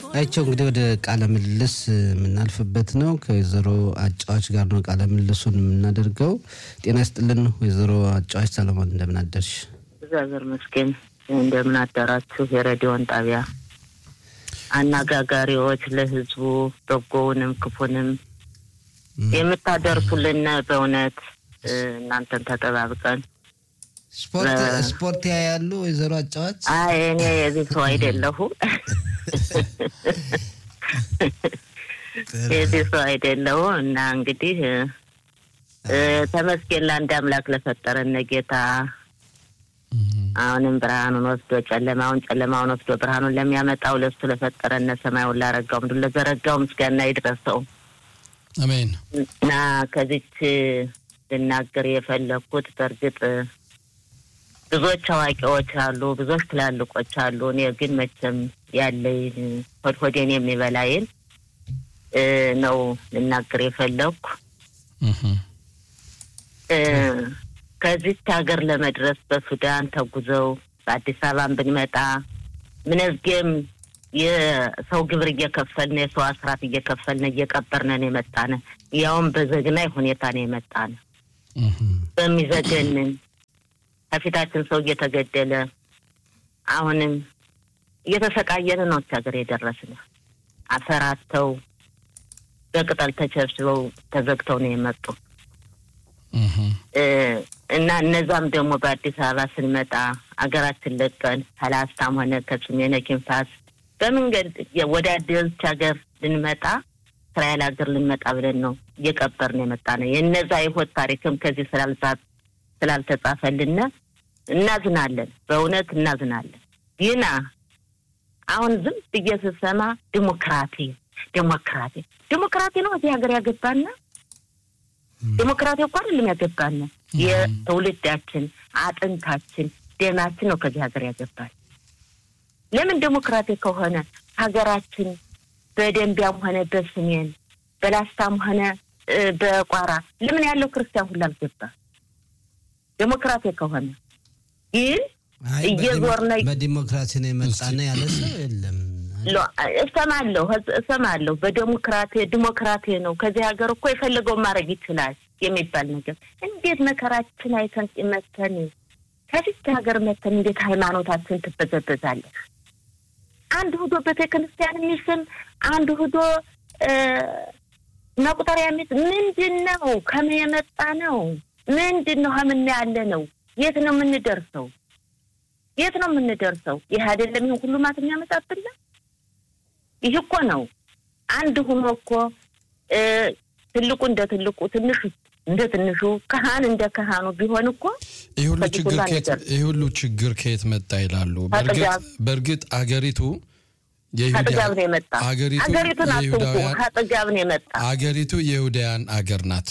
አይቸው እንግዲህ ወደ ቃለ ምልልስ የምናልፍበት ነው። ከወይዘሮ አጫዋች ጋር ነው ቃለ ምልልሱን የምናደርገው። ጤና ይስጥልን ወይዘሮ አጫዋች ሰለሞን፣ እንደምን አደርሽ? እግዚአብሔር ይመስገን። እንደምን አደራችሁ? የሬዲዮን ጣቢያ አነጋጋሪዎች፣ ለህዝቡ በጎውንም ክፉንም የምታደርሱልን በእውነት እናንተን ተጠባብቀን ስፖርት ያያሉ ወይዘሮ አጫዋች? አይ እኔ የዚህ ሰው አይደለሁም የዚህ ሰው አይደለሁም። እና እንግዲህ ተመስገን ለአንድ አምላክ ለፈጠረን ጌታ አሁንም ብርሃኑን ወስዶ ጨለማውን ጨለማውን ወስዶ ብርሃኑን ለሚያመጣው ለሱ ለፈጠረን ሰማዩን ላረጋው ምድር ለዘረጋው ምስጋና ይድረሰው። አሜን። እና ከዚች ልናገር የፈለግኩት በእርግጥ ብዙዎች አዋቂዎች አሉ፣ ብዙዎች ትላልቆች አሉ። እኔ ግን መቼም ያለኝ ሆድ ሆዴን የሚበላይን ነው ልናገር የፈለግኩ። ከዚች ሀገር ለመድረስ በሱዳን ተጉዘው በአዲስ አበባን ብንመጣ ምንዝጌም የሰው ግብር እየከፈልን የሰው አስራት እየከፈልን እየቀበርነን የመጣነ ያውም በዘግናይ ሁኔታ ነው የመጣነ በሚዘገንን ከፊታችን ሰው እየተገደለ አሁንም እየተሰቃየን ነው ሀገር የደረስን። አፈራተው በቅጠል ተቸብስበው ተዘግተው ነው የመጡ እና እነዛም ደግሞ በአዲስ አበባ ስንመጣ አገራችን ለቀን ከላስታም ሆነ ከሰሜነ ኪንፋስ በመንገድ ወደ አዲስ ሀገር ልንመጣ እስራኤል ሀገር ልንመጣ ብለን ነው እየቀበርን የመጣ ነው። የእነዛ የህይወት ታሪክም ከዚህ ስላልተጻፈልን እናዝናለን፣ በእውነት እናዝናለን። ግና አሁን ዝም ብዬ ስሰማ ዲሞክራሲ ዲሞክራሲ ዲሞክራሲ ነው እዚህ ሀገር ያገባና ዲሞክራሲ እኮ አይደለም ያገባን፣ የትውልዳችን አጥንታችን ደማችን ነው ከዚህ ሀገር ያገባል። ለምን ዲሞክራሲ ከሆነ ሀገራችን በደንቢያም ሆነ በሰሜን በላስታም ሆነ በቋራ ለምን ያለው ክርስቲያን ሁሉ አልገባ? ዲሞክራሲ ከሆነ ግን እየዞርነ በዲሞክራሲ ነው የመጣነ ያለ ሰው የለም። እሰማለሁ እሰማለሁ። በዴሞክራቴ ዲሞክራቴ ነው ከዚህ ሀገር እኮ የፈለገውን ማድረግ ይችላል የሚባል ነገር እንዴት መከራችን አይተን መተን ከፊት ሀገር መተን እንዴት ሃይማኖታችን ትበዘበዛለህ? አንድ ሁዶ ቤተ ክርስቲያን የሚስም አንድ ሁዶ መቁጠሪያ የሚስ ምንድን ነው? ከምን የመጣ ነው? ምንድን ነው? ከምን ያለ ነው? የት ነው የምንደርሰው? የት ነው የምንደርሰው? ይህ አይደለም ይህን ሁሉ ማት የሚያመጣብን ይህ እኮ ነው። አንድ ሁኖ እኮ ትልቁ እንደ ትልቁ ትንሹ እንደ ትንሹ ካህን እንደ ካህኑ ቢሆን እኮ ይህ ሁሉ ችግር ከየት መጣ ይላሉ። በእርግጥ አገሪቱ ከጥጋብ ነው የመጣ አገሪቱን አትንኩ። ከጥጋብ ነው የመጣ አገሪቱ የይሁዳውያን አገር ናት።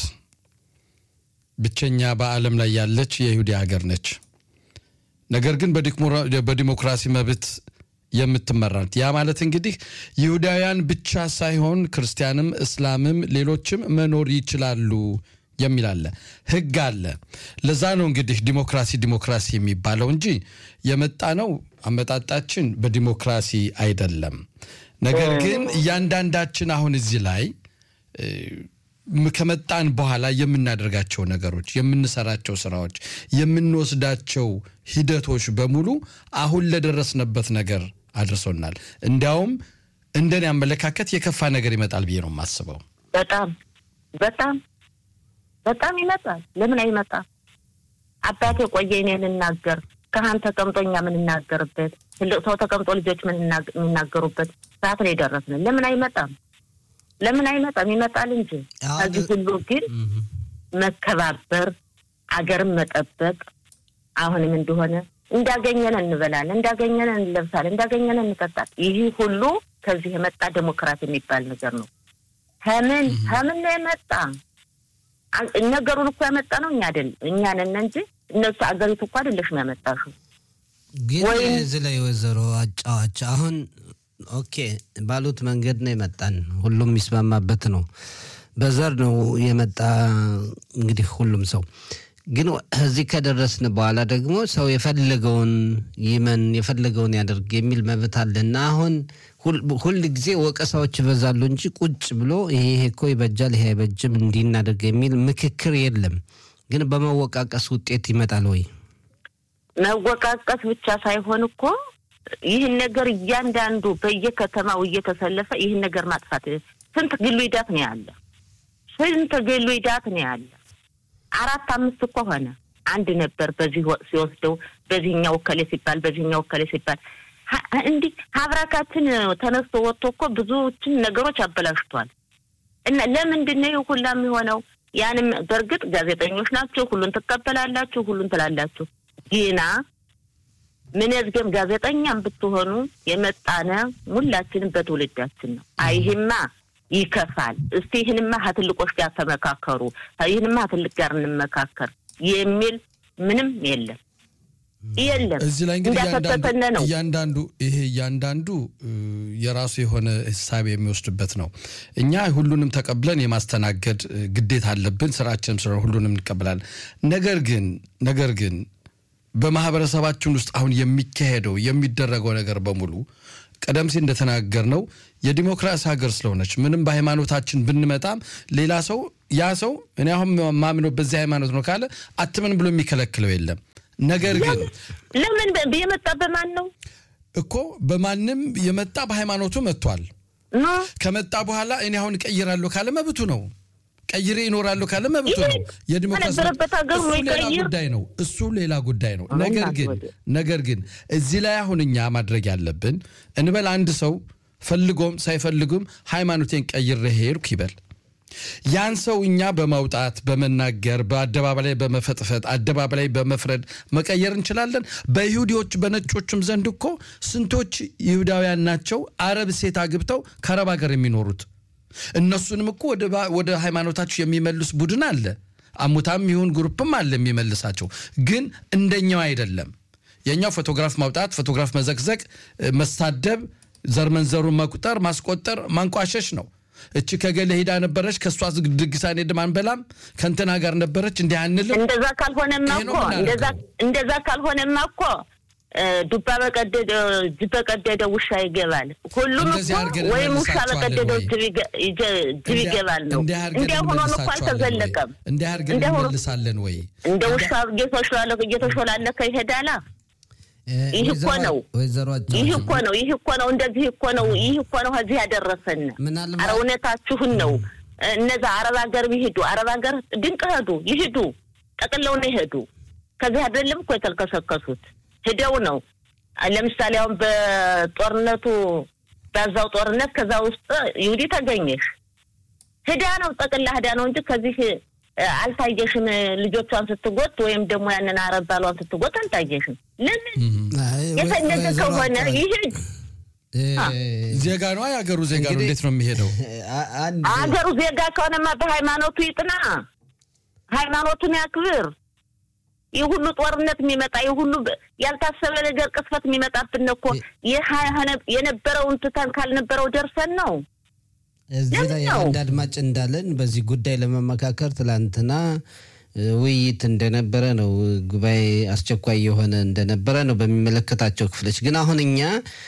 ብቸኛ በዓለም ላይ ያለች የይሁዳ ሀገር ነች። ነገር ግን በዲሞክራሲ መብት የምትመራ ናት። ያ ማለት እንግዲህ ይሁዳውያን ብቻ ሳይሆን ክርስቲያንም፣ እስላምም ሌሎችም መኖር ይችላሉ የሚል አለ፣ ህግ አለ። ለዛ ነው እንግዲህ ዲሞክራሲ ዲሞክራሲ የሚባለው እንጂ የመጣ ነው አመጣጣችን በዲሞክራሲ አይደለም። ነገር ግን እያንዳንዳችን አሁን እዚህ ላይ ከመጣን በኋላ የምናደርጋቸው ነገሮች፣ የምንሰራቸው ስራዎች፣ የምንወስዳቸው ሂደቶች በሙሉ አሁን ለደረስንበት ነገር አድርሶናል። እንዲያውም እንደኔ አመለካከት የከፋ ነገር ይመጣል ብዬ ነው የማስበው። በጣም በጣም በጣም ይመጣል። ለምን አይመጣም? አባቴ ቆየ እኔ ልናገር ካህን ተቀምጦ እኛ የምንናገርበት ትልቅ ሰው ተቀምጦ ልጆች የሚናገሩበት ሰዓት ነው የደረስን። ለምን አይመጣም? ለምን አይመጣም? ይመጣል እንጂ ከዚህ ሁሉ ግን መከባበር፣ አገርን መጠበቅ አሁንም እንደሆነ እንዳገኘን እንበላለን፣ እንዳገኘን እንለብሳለን፣ እንዳገኘን እንጠጣል። ይህ ሁሉ ከዚህ የመጣ ዴሞክራት የሚባል ነገር ነው። ከምን ከምን ነው የመጣ? ነገሩን እኮ ያመጣ ነው እኛ አይደል እኛ ነን እንጂ እነሱ አገሪቱ እኮ አይደለሽም ያመጣሽው። ግን እዚህ ላይ ወይዘሮ አጫዋች አሁን ኦኬ ባሉት መንገድ ነው የመጣን። ሁሉም የሚስማማበት ነው። በዘር ነው የመጣ እንግዲህ ሁሉም ሰው ግን እዚህ ከደረስን በኋላ ደግሞ ሰው የፈለገውን ይመን የፈለገውን ያደርግ የሚል መብት አለና አሁን ሁል ጊዜ ወቀሳዎች ይበዛሉ እንጂ ቁጭ ብሎ ይሄ ይሄ እኮ ይበጃል፣ ይሄ አይበጅም፣ እንዲህ እናደርግ የሚል ምክክር የለም። ግን በመወቃቀስ ውጤት ይመጣል ወይ? መወቃቀስ ብቻ ሳይሆን እኮ ይህን ነገር እያንዳንዱ በየከተማው እየተሰለፈ ይህን ነገር ማጥፋት ስንት ግሉ ሂዳት ነው ያለ፣ ስንት ግሉ ሂዳት ነው ያለ። አራት አምስት እኮ ሆነ። አንድ ነበር በዚህ ሲወስደው በዚህኛው ወከሌ ሲባል በዚህኛው ወከሌ ሲባል እንዲህ ሀብራካችን ተነስቶ ወጥቶ እኮ ብዙዎችን ነገሮች አበላሽቷል። እና ለምንድን ነው ሁላ የሚሆነው? ያንም በእርግጥ ጋዜጠኞች ናቸው፣ ሁሉን ትቀበላላችሁ፣ ሁሉን ትላላችሁ። ግና ምንዝገም ጋዜጠኛም ብትሆኑ የመጣነ ሁላችንም በትውልዳችን ነው። አይህማ ይከፋል። እስቲ ይህንማ ከትልቆች ጋር ተመካከሩ፣ ይህንማ ከትልቅ ጋር እንመካከር የሚል ምንም የለም የለም። እዚህ ላይ እንግዲህ እንዳፈተተነ ነው። እያንዳንዱ ይሄ እያንዳንዱ የራሱ የሆነ ህሳቤ የሚወስድበት ነው። እኛ ሁሉንም ተቀብለን የማስተናገድ ግዴታ አለብን። ስራችንም ስለሆነ ሁሉንም እንቀበላለን። ነገር ግን ነገር ግን በማህበረሰባችን ውስጥ አሁን የሚካሄደው የሚደረገው ነገር በሙሉ ቀደም ሲል እንደተናገር ነው የዲሞክራሲ ሀገር ስለሆነች ምንም በሃይማኖታችን ብንመጣም ሌላ ሰው ያ ሰው እኔ አሁን ማምነው በዚህ ሃይማኖት ነው ካለ አትምን ብሎ የሚከለክለው የለም። ነገር ግን ለምን የመጣ በማን ነው እኮ በማንም የመጣ በሃይማኖቱ መጥቷል። ኖ ከመጣ በኋላ እኔ አሁን እቀይራለሁ ካለ መብቱ ነው። ቀይሬ ይኖራለሁ ካለ መብቱ ነው። የዲሞክራሲ በነበረበት ሀገር እሱ ወይ ሌላ ቀይር። ጉዳይ ነው። እሱ ሌላ ጉዳይ ነው። አሁን ነገር ግን አትወደ- ነገር ግን እዚህ ላይ አሁን እኛ ማድረግ ያለብን እንበል አንድ ሰው ፈልጎም ሳይፈልጉም ሃይማኖቴን ቀይሬ ሄድኩ ይበል። ያን ሰው እኛ በማውጣት በመናገር በአደባባይ ላይ በመፈጥፈጥ አደባባይ ላይ በመፍረድ መቀየር እንችላለን። በይሁዲዎች በነጮችም ዘንድ እኮ ስንቶች ይሁዳውያን ናቸው አረብ ሴት አግብተው ከአረብ ሀገር የሚኖሩት እነሱንም እኮ ወደ ባ- ወደ ሃይማኖታቸው የሚመልስ ቡድን አለ። አሙታም ይሁን ግሩፕም አለ የሚመልሳቸው፣ ግን እንደኛው አይደለም። የኛው ፎቶግራፍ ማውጣት፣ ፎቶግራፍ መዘግዘግ፣ እ፣ መሳደብ፣ ዘር መንዘሩን መቁጠር፣ ማስቆጠር፣ ማንቋሸሽ ነው። እቺ ከገለ ሄዳ ነበረች ከእሷ ዝግ- ድግስ አንሄድም አንበላም፣ ከእንትና ጋር ነበረች እንዲህ አንልም። እንደዛ ካልሆነማ ይሄ ነው እኮ የምናደርገው። እንደዛ እንደዛ ካልሆነማ እኮ እ፣ ዱባ በቀደደ ጅብ በቀደደ ውሻ ይገባል። ሁሉም እንደዚህ እኮ አድርገን ወይም ውሻ እንመልሳቸዋለን በቀደደው ወይ? ጅብ ይገ- ይጀ- ጅብ እንዲያ- ይገባል ነው። እንዲህ አድርገን እንዲያ ሆኖ እኮ እንመልሳቸዋለን ወይ? አልተዘለቀም። እንዲህ አድርገን እንዲያ ሆኖ እንመልሳለን ወይ? እንደ ውሻ እየተሾላለከ እየተሾላለከ ይሄዳላ። ይህ እኮ ነው። ወይዘሮ ይህ እኮ ነው። ይህ እኮ ነው። እንደዚህ እኮ ነው። ይህ እኮ ነው ከዚህ ያደረሰን። ምናልባት- ኧረ እውነታችሁን ነው። እነዛ አረብ ሀገር ይሄዱ፣ አረብ ሀገር ድንቅ ሄዱ፣ ይሄዱ፣ ጠቅለው ነው ይሄዱ። ከዚህ አይደለም እኮ የተልከሰከሱት ሂደው ነው። ለምሳሌ አሁን በጦርነቱ በዛው ጦርነት ከዛ ውስጥ ይሁዲ ተገኘሽ ሂዳ ነው ጠቅላ ሂዳ ነው እንጂ ከዚህ እ፣ አልታየሽም። ልጆቿን ስትጎት ወይም ደግሞ ያንን አረብ ባሏን ስትጎት አልታየሽም። ለምን የፈለገ ከሆነ ይሄድ ዜጋ ነው የሀገሩ ዜጋ ነው። እንግዲህ- እንዴት ነው የሚሄደው? አንድ አገሩ ዜጋ ከሆነማ በሃይማኖቱ ይጥና፣ ሃይማኖቱን ያክብር። ይህ ሁሉ ጦርነት የሚመጣ ይህ ሁሉ በ- ያልታሰበ ነገር ቅስፈት የሚመጣብን እኮ ይህ ሀ- የነበረውን ትተን ካልነበረው ደርሰን ነው። እዚህ ላይ ለምን ነው? አንድ አድማጭ እንዳለን በዚህ ጉዳይ ለመመካከር ትላንትና እ፣ ውይይት እንደነበረ ነው። ጉባኤ አስቸኳይ የሆነ እንደነበረ ነው በሚመለከታቸው ክፍሎች። ግን አሁን እኛ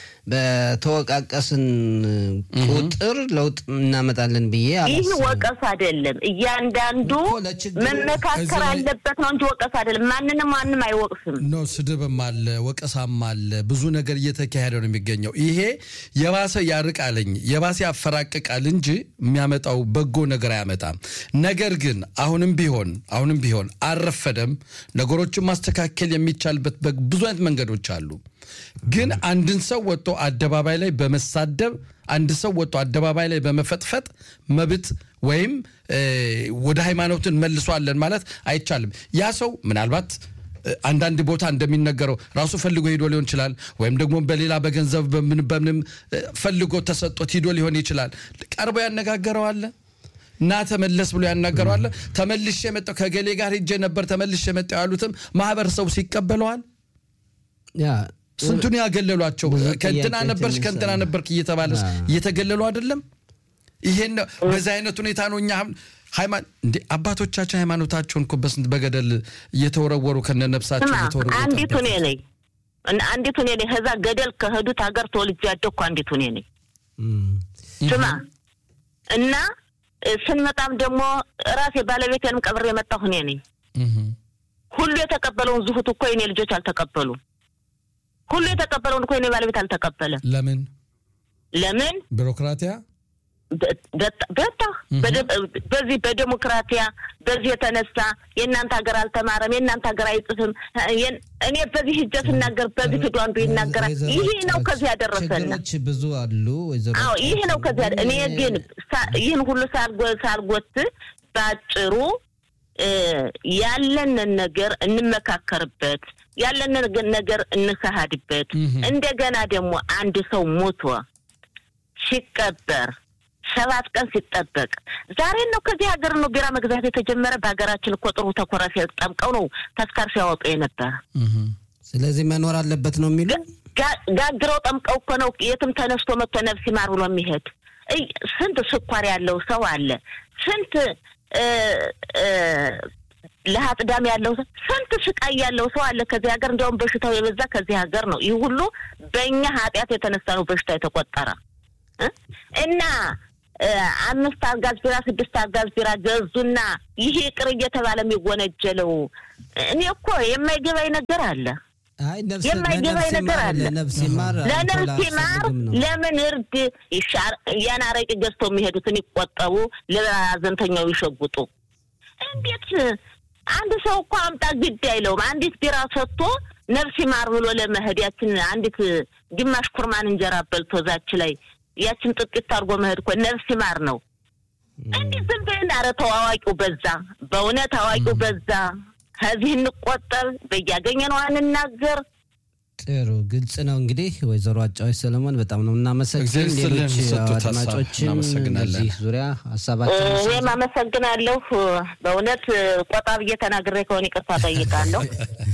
በተወቃቀስን ቁጥር ለውጥ እናመጣለን ብዬ ይህ አላስብም። ወቀስ አይደለም። እያንዳንዱ እኮ ለችግሩ- መመካከር እዚህ ላይ- አለበት ነው እንጂ ወቀስ አይደለም። ማንንም ማንም አይወቅስም። ኖ ስድብም አለ፣ ወቀሳም አለ። ብዙ ነገር እየተካሄደ ነው የሚገኘው። ይሄ የባሰ ያርቃልኝ የባሰ ያፈራቅቃል እንጂ የሚያመጣው በጎ ነገር አያመጣም። ነገር ግን አሁንም ቢሆን አሁንም ቢሆን አልረፈደም። ነገሮችን ማስተካከል የሚቻልበት በ- ብዙ አይነት መንገዶች አሉ። ግን አንድን ሰው ወጥቶ አደባባይ ላይ በመሳደብ አንድ ሰው ወጥቶ አደባባይ ላይ በመፈጥፈጥ መብት ወይም እ፣ ወደ ሃይማኖትን መልሷለን ማለት አይቻልም። ያ ሰው ምናልባት እ፣ አንዳንድ ቦታ እንደሚነገረው ራሱ ፈልጎ ሂዶ ሊሆን ይችላል። ወይም ደግሞ በሌላ በገንዘብ በምን በምንም እ፣ ፈልጎ ተሰጥቶት ሂዶ ሊሆን ይችላል። ቀርቦ ያነጋገረዋለ እና ተመለስ ብሎ ያናገረዋለ። ተመልሼ የመጣው ከገሌ ጋር ሄጄ ነበር ተመልሼ የመጣው ያሉትም ማህበረሰቡ ይቀበለዋል። ያ ስንቱን ያገለሏቸው ብዙ ከእንትና ጥያቄዎች ነበርሽ ከእንትና የሚሰማ። ነበርክ እየተባለ አዎ። እየተገለሉ አይደለም። ይሄን ነው በዚህ አይነት ሁኔታ ነው እኛ አሁን ሃይማ- እንዴ አባቶቻችን ሃይማኖታቸውን እኮ በስንት በገደል እየተወረወሩ ከነ ነፍሳቸው ስማ እየተወረወሩ አንዲቱ እኔ ነኝ እና አንዲቱ እኔ ነኝ። ከዛ ገደል ከሄዱት ሀገር ተወልጄ ያደግኩ አንዲቱ እኔ ነኝ። እም፣ ስማ እና እ፣ ስንመጣም ደግሞ ራሴ ባለቤቴንም ቀብሬ የመጣሁ እኔ ነኝ። እህ፣ ሁሉ የተቀበለውን ዝሁት እኮ የኔ ልጆች አልተቀበሉም። ሁሉ የተቀበለውን እኮ የኔ ባለቤት አልተቀበለም። ለምን ለምን? ቢሮክራቲያ በ- በ- በታ በደ- በዚህ በዴሞክራቲያ በዚህ የተነሳ የእናንተ ሀገር አልተማረም፣ የእናንተ ሀገር አይጽፍም። የን- እኔ በዚህ ሂጀ ስናገር በዚህ ሂዱ አንዱ ይናገራል። ወይዘሮ ይህ ነው ጨረች፣ ከዚህ ያደረሰን። ችግሮች ብዙ አሉ ወይዘሮ አዎ ይህ ጨረች። ነው ከዚህ ያደ- እኔ ግን ሳ- ይህን ሁሉ ሳልጎ- ሳልጎት በአጭሩ እ፣ ያለንን ነገር እንመካከርበት፣ ያለንን ነገር እንካሃድበት። እህ። እንደገና ደግሞ አንድ ሰው ሞቶ ሲቀበር ሰባት ቀን ሲጠበቅ ዛሬ ነው ከዚህ ሀገር ነው ቢራ መግዛት የተጀመረ። በሀገራችን እኮ ጥሩ ተኮራፊ ጠምቀው ነው ተስካር ሲያወጡ የነበረ። እህ፣ ስለዚህ መኖር አለበት ነው የሚሉ ጋ- ጋግረው ጠምቀው እኮ ነው የትም ተነስቶ መጥቶ ነፍስ ይማር ብሎ የሚሄድ እይ፣ ስንት ስኳር ያለው ሰው አለ። ስንት እ፣ እ፣ ለሀጥ ዳም ያለው ሰው ስንት ስቃይ ያለው ሰው አለ ከዚህ ሀገር። እንዲያውም በሽታው የበዛ ከዚህ ሀገር ነው። ይህ ሁሉ በእኛ ኃጢአት የተነሳ ነው በሽታ የተቆጠረ እ? እና እ፣ አምስት አጋዝ ቢራ ስድስት አጋዝ ቢራ ገዙና ይሄ ቅር እየተባለ የሚወነጀለው እኔ እኮ የማይገባኝ ነገር አለ። አይ ነፍስ የማይገባኝ ለነፍስ ነገር ይማር፣ አለ። ለነፍስ ይማር ለነፍስ አልኮል ይማር አያስፈልግም ነው። ለምን እርድ ይሻር ያን አረቂ ገዝተው የሚሄዱትን ይቆጠቡ፣ ለሀዘንተኛው ይሸጉጡ። እንዴት አንድ ሰው እኮ አምጣ ግድ አይለውም። አንዲት ቢራ ሰጥቶ ነፍስ ይማር ብሎ ለመሄድ ያችን አንዲት ግማሽ ኩርማን እንጀራ በልቶ ዛች ላይ ያችን ጥቂት አድርጎ መሄድ እኮ ነፍስ ይማር ነው። እንዲህ ዝም ብለን ኧረ ተው አዋቂው በዛ፣ በእውነት አዋቂው በዛ። ከዚህ እንቆጠብ፣ በያገኘነው አንናገር። ጥሩ ግልጽ ነው። እንግዲህ ወይዘሮ አጫዎች ሰለሞን በጣም ነው እናመሰግን። እግዚአብሔር ይስጥልን ሌሎች ለሰጡት ሀሳብ አድማጮችን እናመሰግናለን። በዚህ ዙሪያ ሀሳባችን እኔም አመሰግናለሁ። በእውነት ቆጣ ብዬ ተናግሬ ከሆነ ይቅርታ ጠይቃለሁ።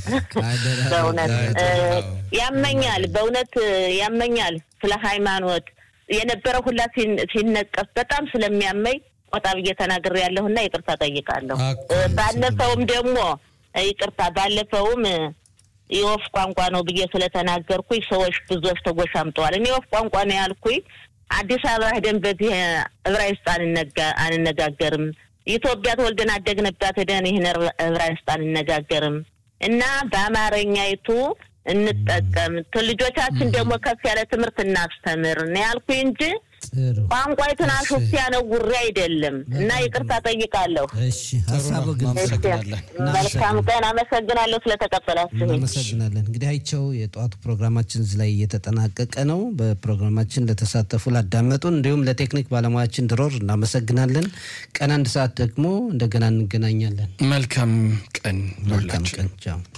በእውነት እ፣ ያመኛል፣ በእውነት ያመኛል። ስለ ሃይማኖት የነበረ ሁላ ሲን- ሲነቀፍ በጣም ስለሚያመኝ ቆጣ ብዬ ተናግሬ ያለሁና ይቅርታ ጠይቃለሁ። አኮ፣ እ፣ ባለፈውም ደግሞ እ፣ ይቅርታ ባለፈውም እ፣ የወፍ ቋንቋ ነው ብዬ ስለተናገርኩኝ ሰዎች ብዙዎች ተጎሻምጠዋል። እኔ የወፍ ቋንቋ ነው ያልኩኝ አዲስ አበባ ሄደን በዚህ ዕብራይስጥ አንነጋ- አንነጋገርም። ኢትዮጵያ ተወልደን አደግንባት ሄደን ይህን ዕብራ- ዕብራይስጥ አንነጋገርም እና በአማርኛይቱ እንጠቀም፣ ልጆቻችን ደግሞ ከፍ ያለ ትምህርት እናስተምር ነው ያልኩኝ እንጂ ጥሩ ቋንቋይቱን እሺ። አሾፌ ያነጉሬ አይደለም። እና ይቅርታ ጠይቃለሁ። እሺ ሀሳቡ ነው። ግልጽ ነው። እናመሰግናለን። መልካም ቀን። አመሰግናለሁ ስለተቀበላችሁኝ። እናመሰግናለን። እንግዲህ አይቸው የጠዋቱ ፕሮግራማችን እዚህ ላይ እየተጠናቀቀ ነው። በፕሮግራማችን ለተሳተፉ ላዳመጡን፣ እንዲሁም ለቴክኒክ ባለሙያችን ድሮር እናመሰግናለን። ቀን አንድ ሰዓት ደግሞ እንደገና እንገናኛለን። መልካም ቀን መልካም ለሁላችን። ቀን ቻው።